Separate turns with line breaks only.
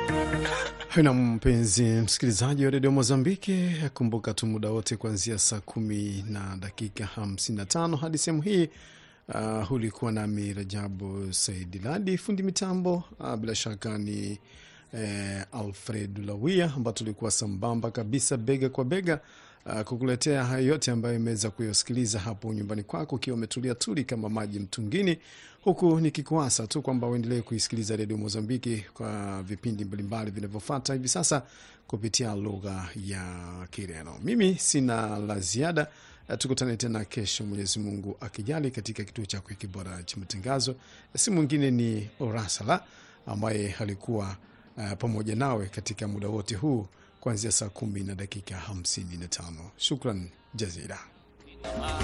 na mpenzi msikilizaji wa redio Mozambiki, kumbuka tu muda wote kuanzia saa kumi na dakika 55 hadi sehemu hii. Uh, ulikuwa nami Rajabu Saidi Ladi, fundi mitambo uh, bila shaka ni eh, Alfred Lawia, ambao tulikuwa sambamba kabisa bega kwa bega uh, kukuletea hayo yote ambayo imeweza kuyasikiliza hapo nyumbani kwako ukiwa umetulia tuli kama maji mtungini, huku nikikuasa tu kwamba uendelee kuisikiliza redio Mozambiki kwa vipindi mbalimbali vinavyofuata hivi sasa kupitia lugha ya Kireno. Mimi sina la ziada. Tukutane tena kesho, Mwenyezi Mungu akijali, katika kituo chako hiki bora cha matangazo. Si mwingine ni Orasala ambaye alikuwa uh, pamoja nawe katika muda wote huu kuanzia saa kumi na dakika hamsini na tano. Shukran jazira.